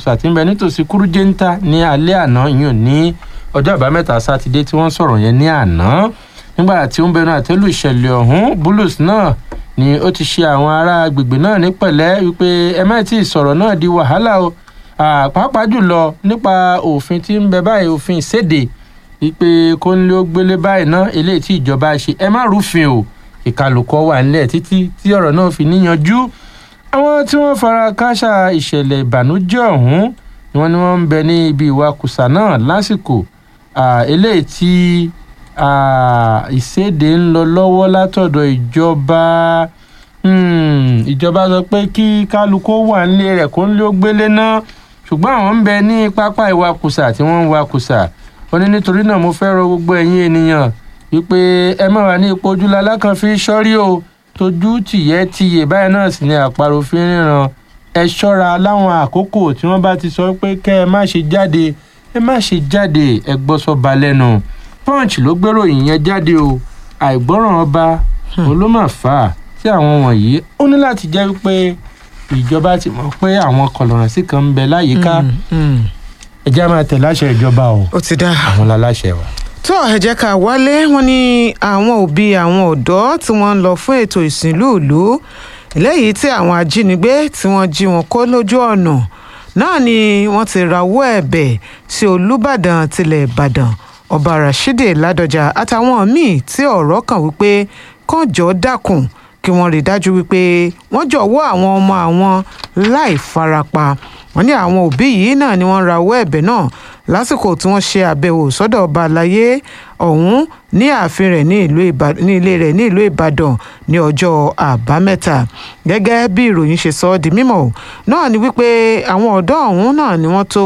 ìwakùsà tí ń bẹ nítòsí kúrújẹ́ńtà ní alẹ́ àná ìyún ní ọjọ́ àbámẹ́ta sátidé tí wọ́n sọ̀rọ̀ yẹn ní àná nígbà tí ó ń bẹnu àtẹ́lù ìṣẹ̀lẹ̀ ọ̀hún bulus náà ni ó ti ṣe àwọn ará agbègbè náà ní pẹ̀lẹ́ wípé ẹ má tí ì sọ̀rọ̀ náà di wàhálà o pàápàá jùlọ nípa òfin tí ń bẹ báyìí òfin ìséde wípé kó ń lé ó gbélé báyìí ná eléyìí tí ìjọba ṣe ẹ má rúfin o ìkàlùkọ wà nílẹ̀ títí tí ọ̀rọ̀ náà fi níyanjú àwọn tí wọ́n fara káṣá ìṣẹ̀lẹ̀ ìbànújẹ́ ọ̀hún ni wọ́n ní wọ́n ń bẹ ní ibi ìwakùsà náà lásìkò eléyìí tí ìséde ń lọ lọ́wọ́ látọ̀dọ̀ ìjọba ìjọba sọ pé kí kálukú wà nílé rẹ̀ kó ń lé ó gbélé náà ṣùgbọ́n àwọn ń bẹ ní pápá ìwakùsà tí wọ́n ń wakùsà ó ní nítorí náà mo fẹ́ rọ gbogbo ẹ̀yin ènìyàn wípé ẹ má wà ní ipò ojúlá kan fi sọ́rí o tójú tìyẹ́ tiyè báyìí náà sì ni àparò fi ń ríran ẹ ṣọ́ra láwọn àkókò tí wọ́n bá ti sọ pé kẹ́ ẹ má ṣe jáde ẹ má ṣe jáde ẹ gbọ́ sọ́ba lẹ́nu punch ló gbèrò ìyẹn jáde o àìgbọ́ràn ọba òun ló mà fà á tí àwọn wọ̀nyí ó ní láti jẹ́ wípé ìjọba ti mọ̀ pé àwọn kọlọ̀rọ̀sí kan ń bẹ láyìíká ẹ jẹ́ máa tẹ̀ láṣẹ ìjọba o ó ti dá àwọn láláṣẹ wa. tó ẹ jẹ́ ká wálé wọn ní àwọn òbí àwọn ọ̀dọ́ tí wọ́n ń lọ fún ètò ìsìnlú ìlú eléyìí tí àwọn ajínigbé tí wọ́n jí wọn kó lójú ọ̀nà náà ni wọ́n ti rawọ́ ẹ̀bẹ̀ sí olùbàdàn tilẹ̀ ìbàdàn ọba rashidi ládọjà àtàwọn míì tí ọ̀rọ̀ kàn wípé kàn jọ dákun kí wọ́n rí dájú wípé wọ́n jọ̀wọ́ àwọn ọmọ àwọn láì farapa wọ́n ní àwọn òbí yìí náà ni wọ́n rawọ́ ẹ̀bẹ̀ náà lásìkò tí wọ́n ṣe àbẹ̀wò sọ́dọ̀ ọba àlàyé ọ̀hún ní ààfin rẹ̀ ní ilé rẹ̀ ní ìlú ìbàdàn ní ọjọ́ àbámẹ́ta gẹ́gẹ́ bí ìròyìn ṣe sọ ọ́ di mímọ̀ náà ni wípé àwọn ọ̀dọ́ ọ̀hún náà ni wọ́n tó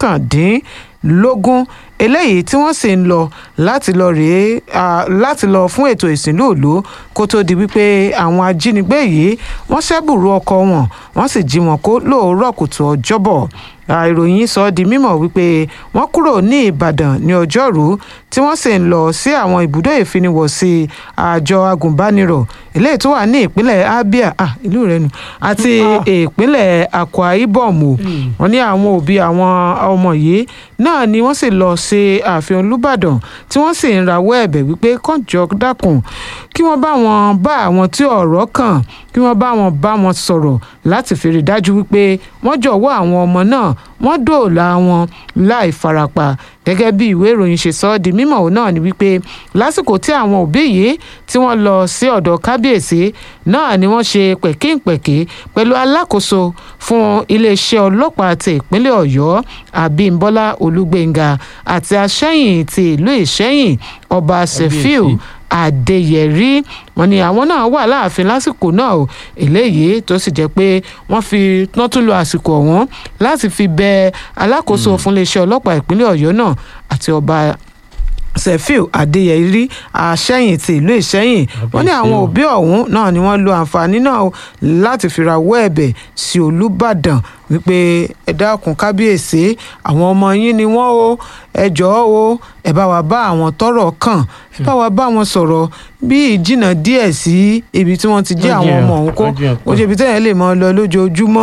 mọ́kàndínlógún eléyìí tí wọ́n sì ń lọ láti lọ rèé láti lọ fún ètò ìsìnlú òlu kó tó di wípé àwọn ajínigbé yìí wọ́n ṣẹ́bùrú ọkọ̀ wọn wọ́n sì jí wọn kó lóòrọ̀ kùtù ọjọ́bọ̀ ìròyìn sọ di mímọ̀ wípé wọ́n kúrò ní ìbàdàn ní ọjọ́rú tí wọ́n sì ń lọ sí àwọn ibùdó ìfiniwọ̀sí àjọ agùnbánirọ̀ eléyìí tó wà ní ìpínlẹ̀ abia ah, ìlú rẹ nù àti ìpínlẹ̀ akwa ibom o wọ́n ní àwọn òbí àwọn ọmọ yìí náà ni wọ́n sì lọ sí ààfin olùbàdàn tí wọ́n sì ń rawọ́ ẹ̀bẹ̀ wípé kànjọ dákun kí wọ́n bá wọn bá àwọn tí ọ̀rọ̀ kàn kí wọ́n bá wọn bá wọn sọ̀rọ̀ láti fi rí dájú wípé wọ́n jọ̀wọ́ àwọn ọmọ náà wọ́n dòòlà wọn láì farapa gẹ́gẹ́ bí ìwé ìròyìn ṣe sọ ọ́ di mímọ̀ òun náà ni wípé lásìkò tí àwọn òbí yìí tí wọ́n lọ sí ọ̀dọ̀ kábíyèsí náà ni wọ́n ṣe pẹ̀kínpẹ̀kí pẹ̀lú alákòóso fún iléeṣẹ́ ọlọ́pàá ti ìpínlẹ̀ ọ̀yọ́ àbímbọ́lá olúgbénga àti aṣẹ́yìn ti ìlú ìṣẹ́yìn ọba sefiu adéyẹrí wọn ni àwọn náà wà láàfin lásìkò náà o eléyìí tó sì jẹ́ pé wọ́n fi wọ́n tún lo àsìkò ọ̀hún láti fi bẹ alákòóso fún iléeṣẹ́ ọlọ́pàá ìpínlẹ̀ ọ̀yọ́ náà àti ọba sefiu adéyẹrí àṣẹyìn ti ìlú ìṣẹyìn wọn ní àwọn òbí ọ̀hún náà ni wọ́n lo àǹfààní náà láti fi rawọ́ ẹ̀bẹ̀ sí olùbàdàn wípé ẹ dákun kábíyèsí àwọn ọmọ yín ni wọ́n o ẹ jọ̀ọ́ o ẹ bá wa bá àwọn tọ́rọ̀ kàn ẹ bá wa bá wọn sọ̀rọ̀ bí ìjìnà díẹ̀ sí ibi tí wọ́n ti jẹ́ àwọn ọmọ ọ̀hún kó ó ṣe ibi tẹ́yẹ̀ lè máa lọ lójoojúmọ́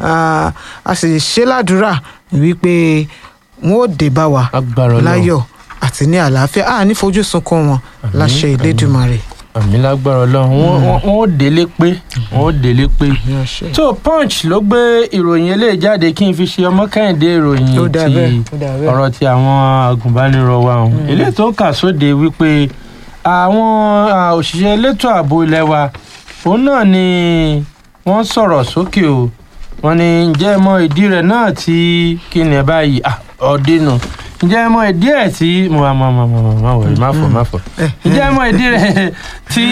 a sì ṣe ládùúrà wípé wọn ò dé bá wa láyọ̀ àti ní àlàáfíà a ní fojú sunkún wọn láṣẹ ìlédùmarè. àmì lágbára Ọlọ́run wọn ò délé pé wọn ò délé pé tó punch ló gbé ìròyìn eléyìí jáde kí n fi ṣe ọmọ kẹ́hìndé ìròyìn ti ọ̀rọ̀ ti àwọn agùnbánirọ̀ wa ọ̀hún eléyìí tó kà sóde wípé àwọn òṣìṣẹ́ elétò ààbò ilé wa òun náà ni wọ́n sọ̀rọ̀ sókè o wọ́n ní ǹjẹ́ mọ ìdí rẹ̀ náà tí kí ni ẹ báyìí ọ̀dínú ǹjẹ́ mọ ìdí ẹ̀ tí mo máa mọ mọ mọ mọ wọ̀nyí má fọ má fọ ǹjẹ́ mọ ìdí rẹ̀ tí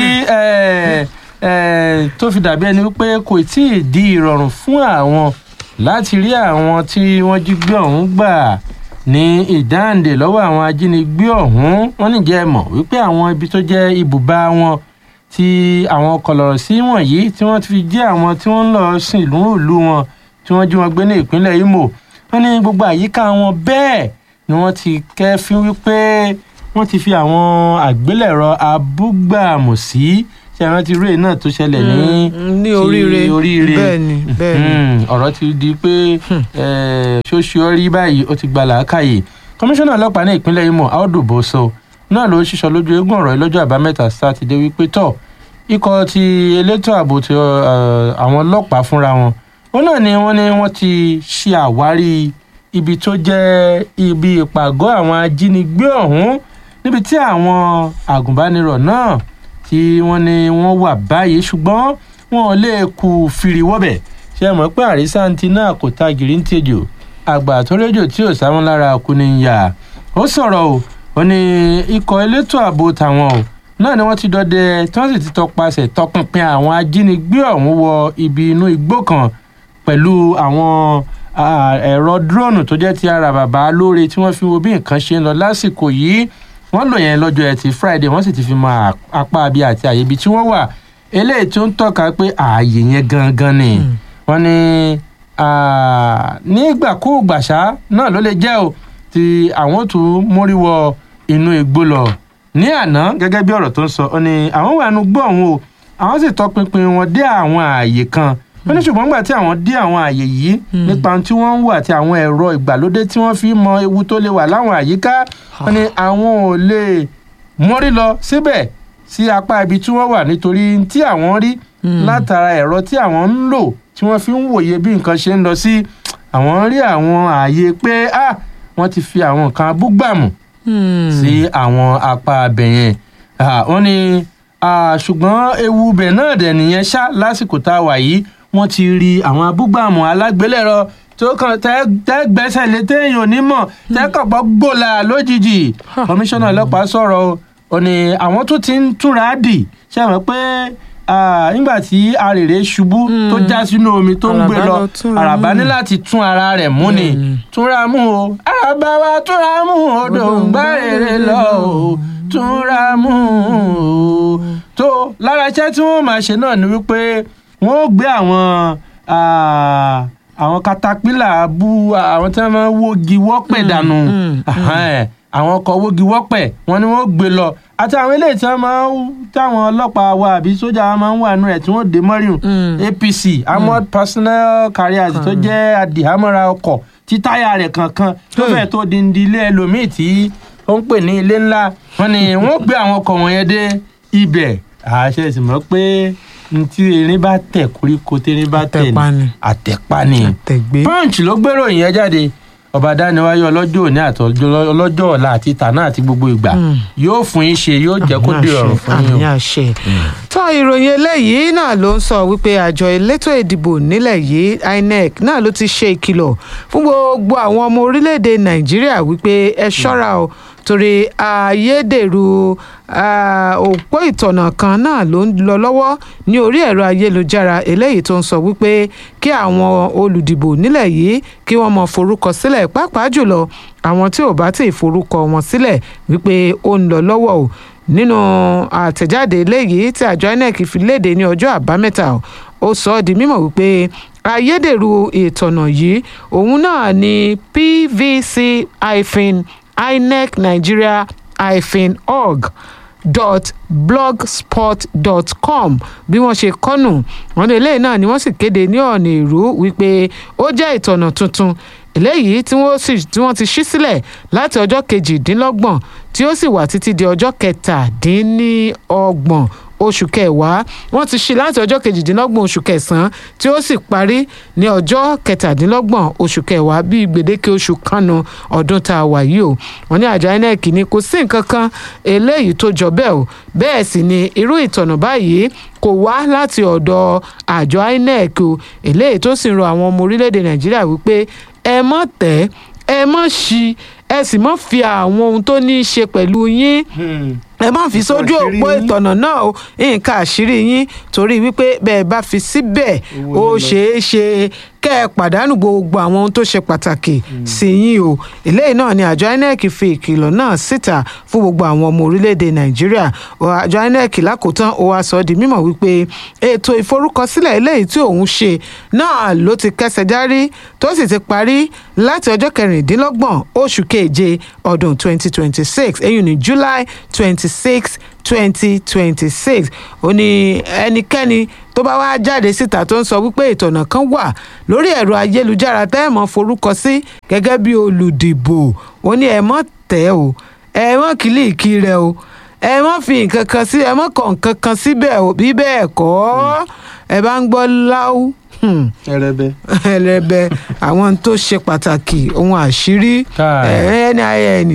tó fi dàbí ẹni wípé kò tí ì di ìrọ̀rùn fún àwọn láti rí àwọn tí wọ́n jí gbé ọ̀hún gbà ní ìdáǹdè lọ́wọ́ àwọn ajínigbé ọ̀hún wọ́n níjẹ́ mọ̀ wípé àwọn ibi tó jẹ́ ibùbá wọn tí àwọn kọlọ̀rọ̀ sí wọ̀nyí tí wọ́n ti fi jẹ́ àwọn tí wọ́n ń lọ sìn ìlú ìlú wọn tí wọ́n jí wọn gbé ní ìpínlẹ̀ Imo wọ́n ní gbogbo àyíká wọn bẹ́ẹ̀ ni wọ́n ti kẹ́fín wípé wọ́n ti fi àwọn àgbélẹ̀rọ abúgbàmù sí ṣe rántí rèé náà tó ṣẹlẹ̀ ní ní ti oríire oríire bẹ́ẹ̀ ni bẹ́ẹ̀ ni. Mm, ọ̀rọ̀ ti di pé ṣóṣù rí báyìí ó ti gba làákàyè kọmíṣánná ọlọ́pàá ní ìpínlẹ̀ Imo Audu Boso náà ló ṣíṣọ lójú eégún ọ̀rọ̀ yìí lọ́jọ́ àbámẹ́ta sátidé wípé tọ̀ ikọ̀ ti elétò ààbò ti eh, àwọn ọlọ́pàá fúnra wọn ó náà ni wọ́n ní wọ́n ti ṣe àwárí ibi tó jẹ́ ibi ìpàgọ́ àwọn ajínigbé ọ̀hún níbi tí àwọn àgùnbánirọ̀ náà tí wọ́n ní wọ́n wà báyìí ṣùgbọ́n wọn ò lè kú fìrí wọ́bẹ̀ ṣe mọ̀ pé àrísàntì náà kò ta gìrì ń tejò àgbà tó rédíò tí ò sáwọn lára kú ni ń yà ó sọ̀rọ̀ o ó ní ikọ̀ elétò ààbò tàwọn o náà ni wọ́n ti dọdẹ tí wọ́n sì ti tọpasẹ̀ tọpinpin àwọn ajínigbé ọ̀hún wọ ibi inú igbó kan pẹ̀lú àwọn ah, ẹ̀rọ dúróònù tó jẹ́ ti ara bàbá lóore tí wọ́n fi wo bí nǹkan ṣe ń lọ lásìkò yìí wọ́n lò yẹn lọ́jọ́ ẹtì Friday wọ́n sì ti fi mọ à- apá abi àti àyè ibi tí wọ́n wà eléyìí tó ń tọ́ka pé ààyè yẹn gangan ni wọ́n ní ah, nígbàkúùgbà ṣá náà ló lè jẹ́ o tí àwọn tún mórí wọ inú igbó lọ ní àná gẹ́gẹ́ bí ọ̀rọ̀ tó ń sọ ó ní àwọn wà nù gbọ́ ọ̀hún o àwọn sì tọpinpin wọn dé àwọn ààyè kan wọ́n ní ṣùgbọ́n nígbà tí àwọn dé àwọn ààyè yìí nípa ohun tí wọ́n ń wò àti àwọn ẹ̀rọ ìgbàlódé tí wọ́n fi mọ ewu tó lè wà láwọn àyíká wọ́n ní àwọn ò lè mórí lọ síbẹ̀ sí apá ibi tí wọ́n wà nítorí tí àwọn rí látara ẹ̀rọ tí àwọn ń lò tí wọ́n fi ń wòye bí nǹkan ṣe ń lọ sí àwọn rí àwọn ààyè pé ah wọ́n ti fi àwọn nǹkan abúgbàmù sí àwọn apá abẹ yẹn Ah, wọ́n ní ah, ṣùgbọ́n ewu bẹ̀ náà dẹ̀ nìyẹn ṣá lásìkò tá a wà yìí wọ́n ti rí àwọn abúgbàmù alágbélẹ̀rọ tó kàn tẹ́ tẹ́ gbẹ́sẹ̀ lé téèyàn ò ní mọ̀ tẹ́ kàn gbọ́ gbòòlà lójijì kọmíṣánná ọlọ́pàá sọ̀rọ̀ o ò ní àwọn tó ti ń túnra dì ṣe mọ̀ pé ah, nígbà tí arèrè ṣubú tó já sínú omi tó ń gbé Àràbá lọ lọ túnra àràbá mú. ní láti tún ara rẹ̀ mú ni Bẹ́ẹ̀ni. túnra mú o àràbá wa túnra mú odò ń gbá rere lọ o túnra mú o tó lára iṣẹ́ tí wọ́n máa ṣe náà ni wípé wọ́n ó gbé àwọn ah, àwọn katapila bú àwọn tí wọ́n máa ń wógi wọ́pẹ̀ dànù mm, Ahán, àwọn ọkọ̀ wógi wọ́pẹ̀ wọ́n ní wọ́n gbé lọ àti àwọn eléyìí tí wọ́n máa ń táwọn ọlọ́pàá wa àbí sójà wa máa ń wà nù rẹ̀ tí wọ́n dé mọ́ríùn Mm. APC armored personnel carriers tó jẹ́ adìhámọ́ra ọkọ̀ tí táyà rẹ̀ kankan tó Hmm. fẹ́ tó di di ilé ẹlòmíì tí ó ń pè ní ilé ńlá wọ́n ní wọ́n gbé àwọn ọkọ̀ wọ̀nyẹn dé ibẹ̀ àṣẹ sì mọ̀ pé n tí erin bá tẹ̀ koríko tẹ́rin bá tẹ̀ Àtẹ̀pá ni. àtẹ̀pá ni àtẹ̀gbé. punch ló gbèrò yẹn jáde ọba dániwáyé ọlọ́jọ́ òní àti ọlọ́jọ́ ọ̀la àti tànà àti gbogbo ìgbà Mm. yóò fún yín ṣe yóò jẹ́ kó dé ọ̀run fún yín o. àmì àṣẹ. tó ìròyìn eléyìí náà ló ń sọ wípé àjọ elétò ìdìbò nílẹ̀ yìí INEC náà ló ti ṣe ìkìlọ̀ fún gbogbo àwọn ọmọ orílẹ̀-èdè nàìjíríà wípé ẹ ṣọ́ra o torí ayédèrú ah, òpó ìtọ̀nà kan náà ló ń lọ lọ́wọ́ ní orí ẹ̀rọ ayélujára eléyìí tó ń sọ wípé kí àwọn olùdìbò nílẹ̀ yìí kí wọ́n mọ forúkọ sílẹ̀ pàápàá jùlọ àwọn tí ò bá tí ì forúkọ wọn sílẹ̀ wípé ó ń lọ lọ́wọ́ o nínú àtẹ̀jáde eléyìí tí àjọ INEC fi léde ní ọjọ́ àbámẹ́ta o, ó sọ ọ́ di mímọ̀ wípé ayédèrú ìtọ̀nà yìí òun náà ni pvc hyphen inec nigeria hyphen org dot blogspot dot com bí wọ́n ṣe kọ́nù wọn ní eléyìí náà ni wọ́n sì kéde ní ọ̀nà ìrú wípé ó jẹ́ ìtọ̀nà tuntun eléyìí tí wọ́n sì tí wọ́n ti ṣí sílẹ̀ láti ọjọ́ kejìdínlọ́gbọ̀n tí ó sì wà títí di ọjọ́ kẹtàdínníọgbọ̀n oṣù kẹwàá wọ́n ti ṣí láti ọjọ́ kejìdínlọ́gbọ̀n oṣù kẹsàn-án tí ó sì parí ní ọjọ́ kẹtàdínlọ́gbọ̀n oṣù kẹwàá bíi gbèdéke oṣù kanu ọdún tá a wà yìí o wọ́n ní àjọ INEC ní kò sí nǹkan kan eléyìí tó jọ bẹ́ẹ̀ o bẹ́ẹ̀ sì ni irú ìtọ̀nà báyìí kò wá láti ọ̀dọ̀ àjọ INEC o eléyìí tó sì ń rọ àwọn ọmọ orílẹ̀-èdè Nàìjíríà wípé ẹ mọ̀ tẹ́ ẹ mọ̀ ṣí ẹ sì mọ̀ fi àwọn ohun tó ní í ṣe pẹ̀lú yín ẹ má fi sójú àṣírí òpó yín. ìtọ̀nà náà o nǹkan àṣírí yín torí wípé bẹ́ẹ̀ bá fi síbẹ̀ Owó ó ló lọ. ṣeé ṣe kẹ́ ẹ pàdánù gbogbo àwọn ohun tó ṣe pàtàkì sí yín o eléyìí náà ni àjọ inec fi ìkìlọ̀ náà síta fún gbogbo àwọn ọmọ orílẹ̀-èdè nàìjíríà àjọ inec lákòótán ó wá sọ ọ́ di mímọ̀ wípé ètò ìforúkọsílẹ̀ eléyìí tí òun ṣe náà ló ti kẹsẹ̀ járí tó sì ti parí láti ọjọ́ kẹrìndínlọ́gbọ̀n oṣù keje ọdún 2026 èyí ní july 26 2026 ó ní ẹnikẹ́ni tó bá wá jáde síta tó ń sọ wípé ìtọ̀nà kan wà lórí ẹ̀rọ ayélujára tẹ́ ẹ̀ mọ́ forúkọ sí gẹ́gẹ́ bí olùdìbò ó ní ẹ̀ mọ́ tẹ̀ o ẹ̀ mọ́ kìlìkì rẹ̀ o ẹ má fi nǹkan kan sí ẹ má kọ nǹkan kan síbẹ̀ o bí bẹ́ẹ̀ kọ́ ẹ bá ń gbọ́ láwù ẹrẹbẹ. ẹlẹbẹ àwọn tó ṣe pàtàkì ohun àṣírí Káà. nin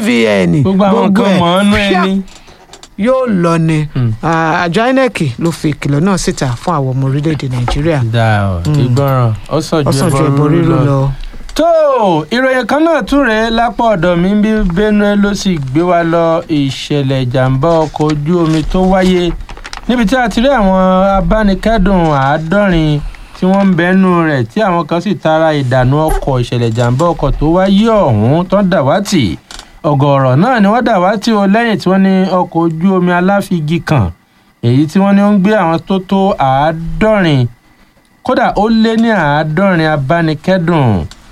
bvn gbogbo àwọn nǹkan mọ̀ ọ́nú ẹni. yóò lọ ni Hmm. Ah, àjọ inec ló fi ìkìlọ̀ náà síta fún àwọn ọmọ orílẹ̀-èdè nàìjíríà dà ọ ìgbọràn ó sàn ju ọ̀sán ju ẹbọ ẹbọ rírú rírú lọ. lọ. tó ìròyìn kan náà tún rèé lápá ọ̀dọ̀ mi bí benue ló sì gbé wa lọ ìṣẹ̀lẹ̀ ìjàmbá ọkọ̀ ojú omi tó wáyé níbi tí a ti rí àwọn abánikẹ́dùn àádọ́rin tí wọ́n ń bẹ́nu rẹ̀ tí àwọn kan sì tara ìdànù ọkọ̀ ìṣẹ̀lẹ̀ ìjàmbá ọkọ̀ tó wáyé ọ̀hún tó ń dàwátì ọ̀gọ̀ọ̀rọ̀ náà ni wọ́n dàwátì o lẹ́yìn tí wọ́n ní ọkọ̀ ojú omi aláfigi kan èyí tí wọ́n ní ó ń gbé àwọn tó tó àádọ́rin kódà ó lé ní àádọ́rin abánikẹ́dùn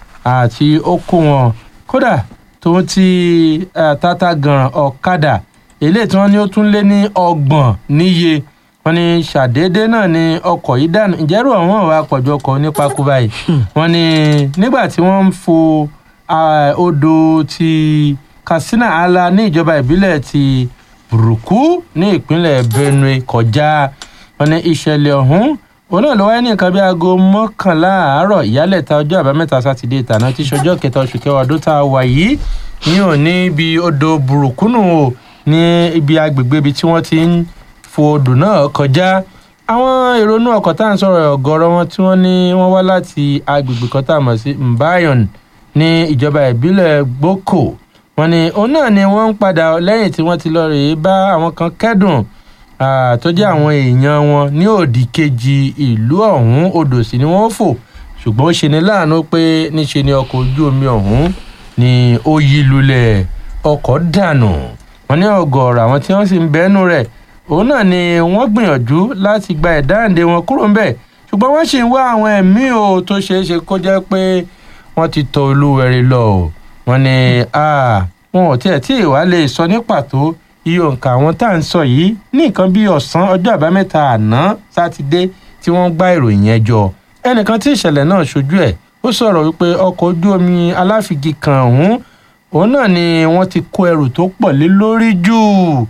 àti ó kó wọn kódà tó ti eh, tata gan ọ̀kadà eléyìí tí wọ́n ní ó tún lé ní ọgbọ̀n níye wọ́n ní ṣàdédé náà ni ọkọ̀ yìí dànù ìjẹ́rù ọ̀hún ọ̀wá pọ̀jù ọkọ̀ nípa kú báyìí wọ́n ní nígbà tí wọ́n ń fo ah, odò ti katsina ala ní ìjọba ìbílẹ̀ ti burúkú ní ìpínlẹ̀ benue kọjá wọ́n ní ìṣẹ̀lẹ̀ ọ̀hún òun náà ló wáyé ní nǹkan bí aago mọ́kànlá àárọ̀ ìyálẹ̀ta ọjọ́ àbámẹ́ta sátidé tàná tí ṣọjọ́ kẹta oṣù kẹwàá ọdún tá a wà yìí ní òní ibi odò burúkúnù o ní ibi agbègbè ibi tí wọ́n ti ń fo odò náà kọjá àwọn èrònú ọkọ̀ tá à ń sọ̀rọ̀ ọ̀gọ́rọ̀ wọn tí wọ́n ní wọ́n wá láti agbègbè kan tá a mọ̀ sí mbayon ní ìjọba ìbílẹ̀ gboko wọ́n ní òun náà ni wọ́n ń padà lẹ́yìn tí wọ́n ti lọ rèé bá àwọn kan kẹ́dùn Ah, tó jẹ́ àwọn èèyàn wọn ní òdì kejì ìlú ọ̀hún odò sí ni wọ́n fò ṣùgbọ́n ó ṣe ní láàánú pé níṣe ni ọkọ̀ ojú omi ọ̀hún ni ó yí lulẹ̀ ọkọ̀ dànù wọ́n ní ọ̀gọ̀ọ̀rọ̀ àwọn tí wọ́n sì ń bẹ́nu rẹ̀ òun náà ni wọ́n gbìyànjú láti gba ẹ̀dáǹdè wọn kúrò ńbẹ̀ ṣùgbọ́n wọ́n sì ń wá àwọn ẹ̀mí o tó ṣeé ṣe kó jẹ́ pé wọ́n ti tọ olúwẹ̀rí lọ o wọ́n ní ah, wọn ò tiẹ̀ tí ì wá lè sọ ní pàtó iye òǹkà àwọn tá à ń sọ yìí ní nǹkan bíi ọ̀sán ọjọ́ àbámẹ́ta àná sátidé tí wọ́n gbá ìròyìn yẹn jọ ẹnìkan tí ìṣẹ̀lẹ̀ náà ṣojú ẹ̀ ó sọ̀rọ̀ wípé ọkọ̀ ojú omi aláfigi kan ọ̀hún òun náà ni wọ́n ti kó ẹrù tó pọ̀ lé lórí jù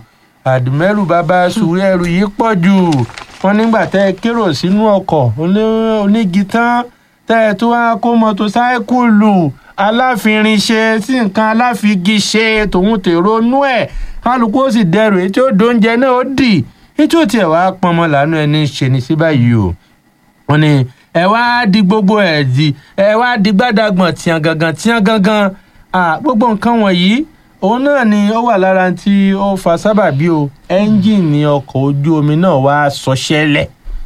àdùmẹ́rù bàbá sùúrù ẹrù yìí pọ̀ jù wọ́n nígbà tẹ́ ẹ kérò sínú ọkọ̀ oní- onígi tán tẹ́ ẹ tó wá kó mọ́tòsáíkùlù aláfirin ṣe sí nǹkan aláfigi ṣe tòun tèrò nú ẹ̀ kálukú ó sì dẹrù èyí tí ó dóúnjẹ náà ó dì èyí tí ó tiẹ̀ wá pọnmọ làánú ẹni ṣe ní sí báyìí o wọ́n ní ẹ wá di gbogbo ẹ̀ di ẹ wá di gbádàgbọ̀n tíyan gangan tíyan gangan Ah, gbogbo nǹkan wọ̀nyí òun náà ni ó wà lára tí ó fa sábàbí o ẹ́ńjìnì ọkọ̀ ojú omi náà wá sọṣẹ́lẹ̀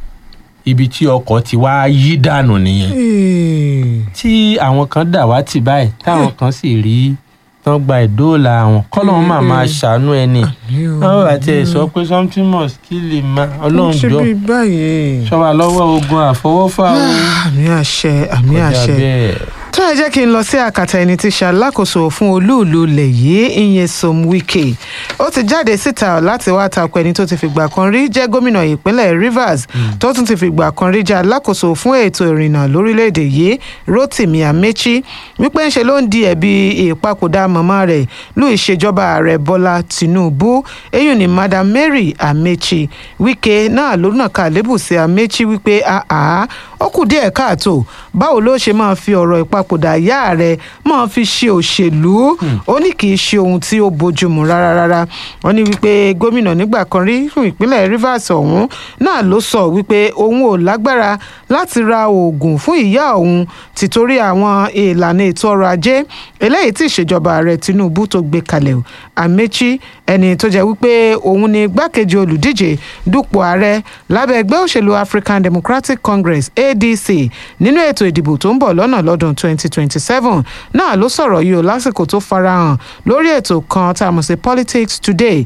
ibi tí ọkọ̀ ti wá yí dànù nìyẹn tí àwọn kan dà wá tì báyìí táwọn kan sì rí tán gba ìdóòlà àwọn kọ́lọ́run máa máa ṣàánú ẹni wọ́n bá tiẹ̀ sọ pé something must kill him ma ọlọ́run ṣe jọ bí báyìí. ṣọ́wa lọ́wọ́ ogun àfọwọ́fà o àmì àṣẹ àmì kọjá àṣẹ bẹ́ẹ̀. tó ẹ jẹ́ kí n lọ sí àkàtà ẹni tí ṣàlákòóso fún olúùlú ilẹ̀ yìí ìyẹn som wike ó ti jáde síta láti wá takò ẹni tó ti fìgbà kan rí jẹ́ gómìnà ìpínlẹ̀ rivers tó tún ti fìgbà kan rí jẹ́ alákòóso fún ètò ìrìnnà lórílẹ̀‐èdè yìí rotimi amechi wípé ń ṣe ló ń di ẹ̀bi ìpapòdà màmá rẹ̀ lù ìṣèjọba ààrẹ bọ́lá tinubu eyín ni madam mary amechi wike náà ló nàka lébù sí amechi wípé àá ó kù díẹ̀ káàtó báwo ló ṣe máa fi ọ̀rọ̀ ìpapòdà ìpapòdà ìyá rẹ̀ máa fi ṣe òṣèlú ó ní kì í ṣe ohun tí ó bójúmu rárá rárá wọ́n ní wípé gómìnà nígbà kan rí fún ìpínlẹ̀ Rivers ọ̀hún náà ló sọ wípé òun ò lágbára láti ra oògùn fún ìyá òun tìtorí àwọn ìlànà ètò ọrọ̀ ajé eléyìí tí ìṣèjọba ààrẹ Tinubu tó gbé kalẹ̀ o Amechi ẹni tó jẹ́ wípé òun ni igbákejì olùdíje dupò ààrẹ lábẹ́ ẹgbẹ́ òṣèlú African Democratic Congress ADC nínú ètò ìdìbò tó ń bọ̀ lọ́nà lọ́dún 2027 náà ló sọ̀rọ̀ yìí o lásìkò tó farahàn lórí ètò kan tá a mọ̀ sí Politics Today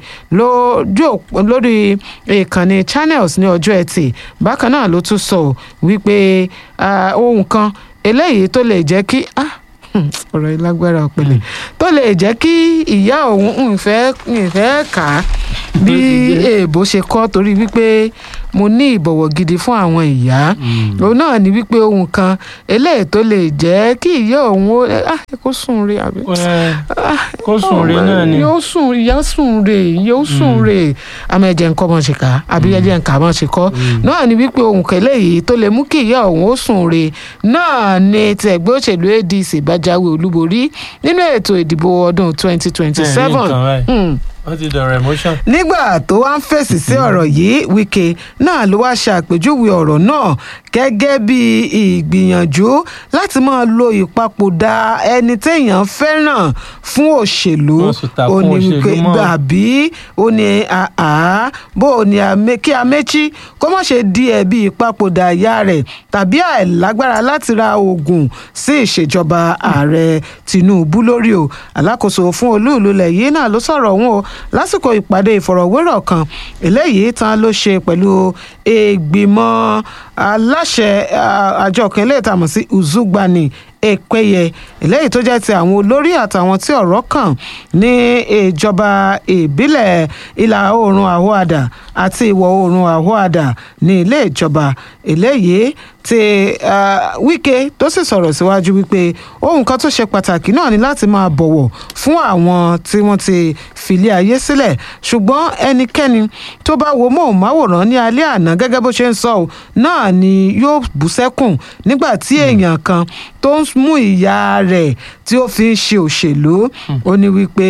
lórí ìkànnì channels ní ọjọ́ ẹtì bákan náà ló tún sọ wípé ohun kan eléyìí tó lè jẹ́ kí ọ̀rọ̀ yìí lágbára ọ̀pẹ̀lẹ̀ tó lè jẹ́ kí ìyá òun ìfẹ́ ìfẹ́ kà á bí èèbó ṣe kọ́ torí wípé mo ní ìbọ̀wọ̀ gidi fún àwọn ìyá òun náà ní wípé ohun kan eléyìí tó lè jẹ́ kí ìyá òun ó kó sùn re àbí. kó sùn re náà ni. yóò sùn ìyá sùn re yóò sùn re àmọ́ ẹ̀jẹ̀ nǹkan mọ̀ ṣe kà àbí ẹ̀jẹ̀ nǹkan mọ̀ ṣe kọ́ náà ní wípé ohun kan eléyìí tó lè mú kí ìyá òun ó sùn re náà ni ti ẹgbẹ́ òṣèlú ADC bá jáwé olúborí nínú ètò ìdìbò ọdún twenty twenty seven wọ́n ti dọ̀rọ̀ emotion. nígbà tó wá ń fèsì sí ọ̀rọ̀ yìí Wike náà ló wá ṣàpèjúwe ọ̀rọ̀ náà gẹ́gẹ́ bí ìgbìyànjú láti máa lo ìpapòdà ẹni téèyàn fẹ́ràn fún òṣèlú ó ní wípé gbàbí ó ní àá bó ó ní kí Amechi kó má ṣe di ẹ̀bi ìpapòdà ìyá rẹ̀ tàbí àìlágbára láti ra oògùn sí ìṣèjọba ààrẹ Tinubu lórí o alákòóso fún olúùlú lẹ̀ yìí náà ló sọ̀rọ̀ òun o lásìkò ìpàdé ìfọ̀rọ̀wérọ̀ kan eléyìí tán ló ṣe pẹ̀lú ìgbìmọ̀ aláṣẹ àjọ kan eléyìí tá a mọ̀ sí Uzugbani Ekpeye eléyìí tó jẹ́ ti àwọn olórí àtàwọn tí ọ̀rọ̀ kàn ní ìjọba ìbílẹ̀ ìlà oòrùn Àhóadà àti ìwọ̀ oòrùn Àhóadà ní ilé ìjọba eléyìí tí Wike tó sì sọ̀rọ̀ síwájú wípé ohun kan tó ṣe pàtàkì náà ni láti máa bọ̀wọ̀ fún àwọn tí wọ́n ti filé ayé sílẹ̀ ṣùgbọ́n ẹnikẹ́ni tó bá wo móhùnmáwòrán ní alẹ́ àná gẹ́gẹ́ bó ṣe ń sọ ọ́ náà ni yóò bú sẹ́kùn nígbà tí èèyàn kan tó ń mú ìyá rẹ̀ tí ó fi ń ṣe òṣèlú ó ní wípé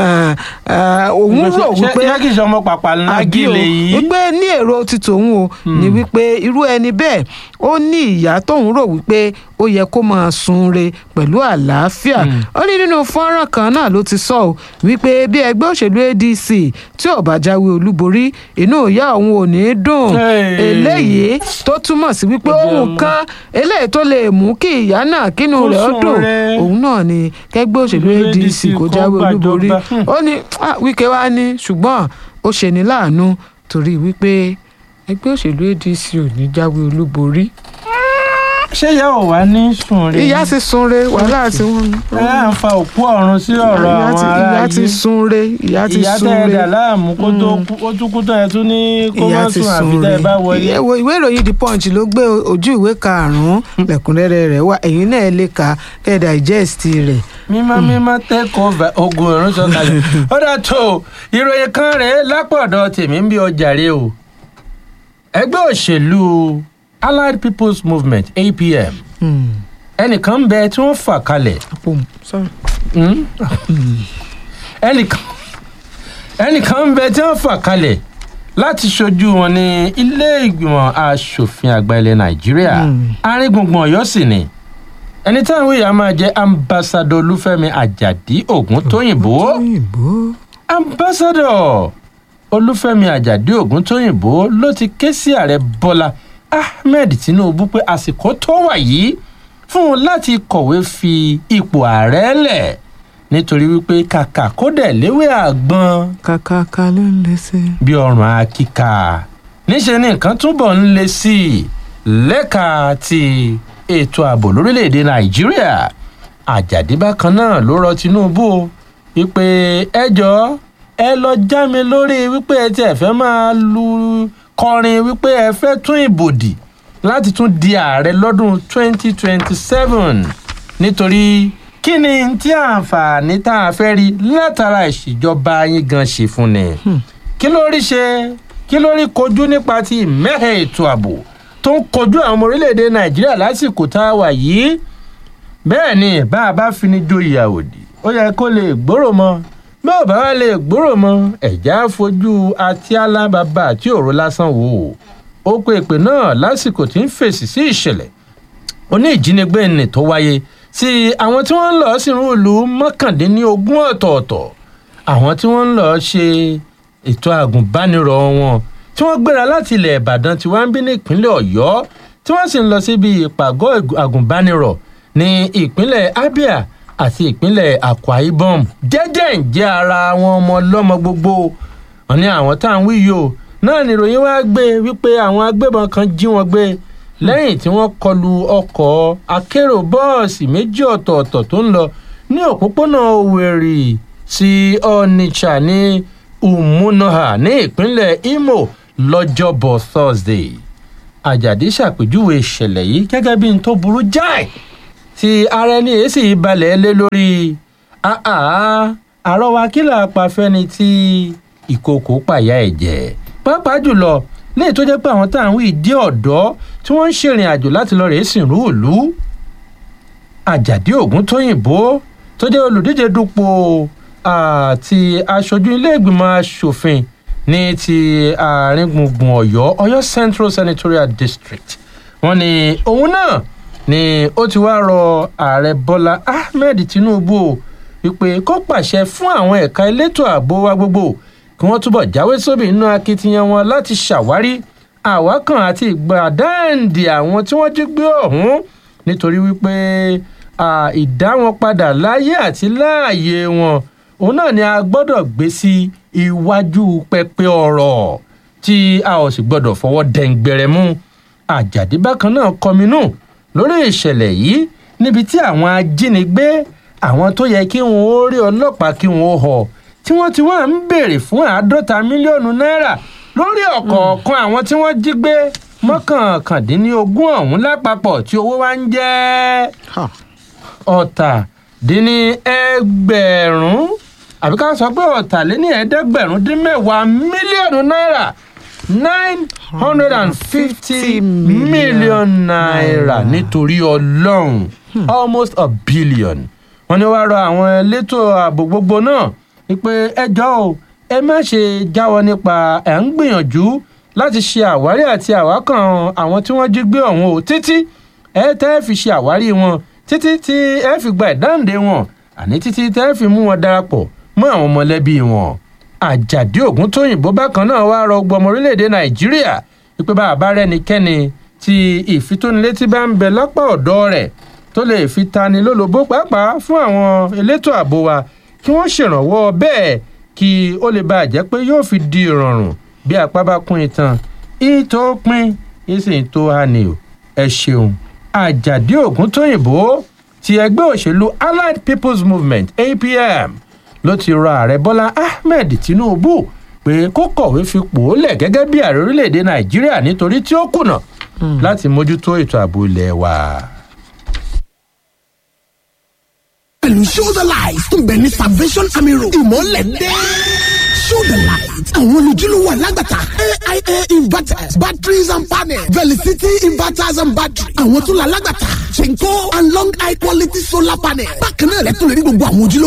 òun rò wípé ṣé kí ìṣọmọ pàpà lágìlè yìí. wípé ní èrò ti tòun o ní wípé irú ẹni bẹ́ẹ̀ ó ní ìyá tóun rò wípé ó yẹ kó máa sunre pẹ̀lú àlàáfíà ó ní nínú fọ́nrán kan náà ló ti sọ ọ́ wípé bí ẹgbẹ́ òṣèlú ADC tí ò bá jáwé olúborí inú ìyá òun ò ní dùn eléyìí tó túmọ̀ sí wípé ohun kan eléyìí tó lè mú kí ìyá náà kínú rẹ̀ ó dùn òun náà ni kẹgbẹ́ òṣèlú ADC kó jáwé olúborí ó ní Wike wá ní ṣùgbọ́n ó ṣe ní láàánú torí wípé ẹgbẹ́ òṣèlú ADC ò ní jáwé olúborí ṣé ìyá ò wá ní sunre. ìyá ti sunre wàhálà tí wọn. ẹ à ń fa òkú ọ̀run sí ọ̀rọ̀ àwọn ará yìí. ìyá ti sunre ìyá ti ìyá sunre. tẹ́ ẹ dà láàmú kó tó ó tún kú tán ẹ tún ní kó má sùn àfi tẹ́ ẹ bá wọlé. ìwé ìròyìn the punch ló gbé ojú ìwé karùnún lẹ́kùnrẹ́rẹ́ rẹ̀ wá ẹ̀yin náà lè kà kẹ́ digest rẹ̀. mímọ́ mímọ́ take over ogun ọ̀run sọ̀kalẹ̀ ó dà tó ìròyìn kan rèé lápọ̀dọ̀ tèmi ń bí ọjà rè o ẹgbẹ́ òṣèlú allied people's movement apm ẹnìkan ń bẹ tí wọ́n fà kalẹ̀ ẹnìkan ẹnìkan ń bẹ tí wọ́n fà kalẹ̀ láti ṣojú wọn ní ilé ìgbìmọ̀ asòfin àgbà ilẹ̀ nàìjíríà aríngbùngbùn ọ̀yọ́ sì ni ẹni táwọn èèyàn máa jẹ́ ambassadọ olúfẹ́mi àjàdí ògúntóyìnbó ambassadọ olúfẹ́mi àjàdí ògúntóyìnbó ló ti ké sí ààrẹ bọ́lá ahmed tinubu pé àsìkò tó wà yìí fún un láti kọ̀wé fi ipò ààrẹ lẹ̀ nítorí wípé kàkà kó dẹ̀ léwé àgbọn. kàkà ká ló ń lé sí. bí ọrùn akíkà níṣẹ́ ni nǹkan túbọ̀ ń le sí i lẹ́ka ti ètò ààbò lórílẹ̀‐èdè nàìjíríà àjàdí bákan náà ló rọ tinubu wípé ẹ jọ ẹ lọ já mi lórí wípé ẹ tiẹ̀ fẹ́ máa lu kọrin wípé ẹ fẹ́ tún ìbò dì láti tún di ààrẹ lọ́dún 2027 nítorí kí ni tí àǹfààní tá a fẹ́ rí látara ìṣèjọba yín gan ṣe fún ni kí ló rí ṣe kí ló rí kojú nípa ti ìmẹ́hẹ̀ ètò ààbò tó ń kojú àwọn ọmọ orílẹ̀-èdè nàìjíríà lásìkò tá a wà yìí bẹ́ẹ̀ ni bá a bá fi ní jó ìyàwó dì ó yẹ kó lè gbòòrò mọ́ bí ó bá wá lè gbòòrò mọ́ ẹ̀já fojú àti alábàbà àti òru lásán wò ó ó pe ìpè náà lásìkò tí ń fèsì sí ìṣẹ̀lẹ̀ oní ìjínigbé nì tó wáyé sí àwọn tí wọ́n ń lọ sínú ìlú mọ́kàndínlógún ọ̀tọ̀ọ̀tọ̀ àwọn tí wọ́n ń lọ ṣe ètò àgùnbánirọ̀ wọn tí wọ́n gbéra láti ilẹ̀ ìbàdàn tí wọ́n ń bí ní ìpínlẹ̀ ọ̀yọ́ tí wọ́n sì ń lọ síbi ìpàgọ́ àgùnbánirọ̀ ní ìpínlẹ̀ abia àti ìpínlẹ̀ akwa ibom jẹ́jẹ́ ń jẹ́ ara àwọn ọmọ ọlọ́mọ gbogbo wọn ní àwọn tá à ń wí yìí o náà nìròyìn wá gbé wípé àwọn agbébọn kan jí wọn gbé lẹ́yìn tí wọ́n kọlu ọkọ̀ akérò bọ́ọ̀sì méjì ọ̀tọ̀ọ̀tọ̀ tó ń lọ ní òpópónà òwèrì sí onitsha ní umunoha ní ìpínlẹ̀ imo lọ́jọ́bọ̀ thursday àjàdí ṣàpèjúwe ìṣẹ̀lẹ̀ yìí gẹ́gẹ́ bí n tó burú jáì tí ara ẹni èsì balẹ̀ lé lórí àrọwà kílà apàfẹ́ni tí ìkòkò pàyà ẹ̀jẹ̀ pàápàá jùlọ léyìí tó jẹ́ pé àwọn tá à ń wí ìdí ọ̀dọ́ tí wọ́n ń ṣèrìn àjò láti lọ rèé sìnrú ìlú àjàdí ògún tóyìnbó tó jẹ́ olùdíje dupò àti aṣojú ilé-ìgbìmọ̀ asòfin ní ti àárín gbùngbùn ọ̀yọ́ ọ̀yọ́ central senatorial district wọ́n ní òun náà ni ó ti wá rọ ààrẹ bọ́lá ahmed tinubu wípé kó pàṣẹ fún àwọn ẹ̀ka elétò ààbò wa gbogbo kí wọ́n túbọ̀ jáwé sóbì nínú akitiyan wọn láti ṣàwárí àwákàn àti ìgbàdáǹdì àwọn tí wọ́n jí gbé ọ̀hún nítorí wípé ìdá wọn padà láyé àti láàyè wọn òun náà ni a gbọ́dọ̀ gbé sí iwájú pẹpẹ ọ̀rọ̀ tí a ò sì gbọ́dọ̀ fọwọ́ dẹ̀ǹgbẹ̀rẹ̀ mú àjàdí bákan náà kọminú lórí ìṣẹ̀lẹ̀ yìí níbi tí àwọn ajínigbé àwọn tó yẹ kí wọn ó rí ọlọ́pàá kí wọn ó họ tí wọ́n ti wá ń béèrè fún àádọ́ta mílíọ̀nù náírà lórí ọ̀kọ̀ọ̀kan àwọn tí wọ́n jí gbé mọ́kànkàndínlógún ọ̀hún lápapọ̀ tí owó wá ń jẹ́ ọ̀tàdínní ẹgbẹ̀rún àbí ká sọ pé ọ̀tàléní ẹ̀ẹ́dẹ́gbẹ̀rún dín mẹ́wàá mílíọ̀nù náírà nine hundred and fifty million naira nítorí ọlọ́run almost a billion wọ́n ní wàá rọ àwọn elétò ààbò gbogbo náà wípé ẹjọ́ o ẹ má ṣe jáwọ́ nípa ẹ̀ ń gbìyànjú láti ṣe àwárí àti àwákàn àwọn tí wọ́n jí gbé ọ̀hún o títí ẹ tẹ́ fi ṣe àwárí wọn títí tí ẹ fi gba ìdáǹdè wọn àní títí tẹ́ fi mú wọn darapọ̀ mọ́ àwọn mọ̀lẹ́bí wọn àjàdí ògún tóyìnbó bákan náà wá rọ gbọmọ orílẹ̀-èdè nàìjíríà wípé bá a bá rẹ́nikẹ́ni tí ìfitónilétí bá ń bẹ lápá ọ̀dọ́ rẹ̀ tó lè fi tani lólobó pàápàá fún àwọn elétò ààbò wa kí wọ́n ṣèrànwọ́ bẹ́ẹ̀ kí ó lè bá a jẹ́ pé yóò fi di ìrọ̀rùn bí apá bá kún itan ìtò pin ìsìn tó hàní o ẹ ṣeun àjàdí ògún tóyìnbó ti ẹgbẹ́ òṣèlú allied people's movement apm ló ti rọ ààrẹ bọ́lá ahmed tinubu pé kó kọ̀wé fipò ó lẹ̀ gẹ́gẹ́ bí ààrẹ orílẹ̀‐èdè nàìjíríà nítorí tí ó kùnà láti mójútó ètò ààbò ilẹ̀ wa. pẹ̀lú show the light tó bẹ̀ ní salvation army road ìmọ̀lẹ̀ dé. show the light àwọn olùjúlówó alágbàtà aia inverters batteries and panels velicity inverters and batteries àwọn tó la alágbàtà chenko and long high quality solar panels bákan náà lẹ́tọ̀ọ́ lórí gbogbo àwọn ojúlówó.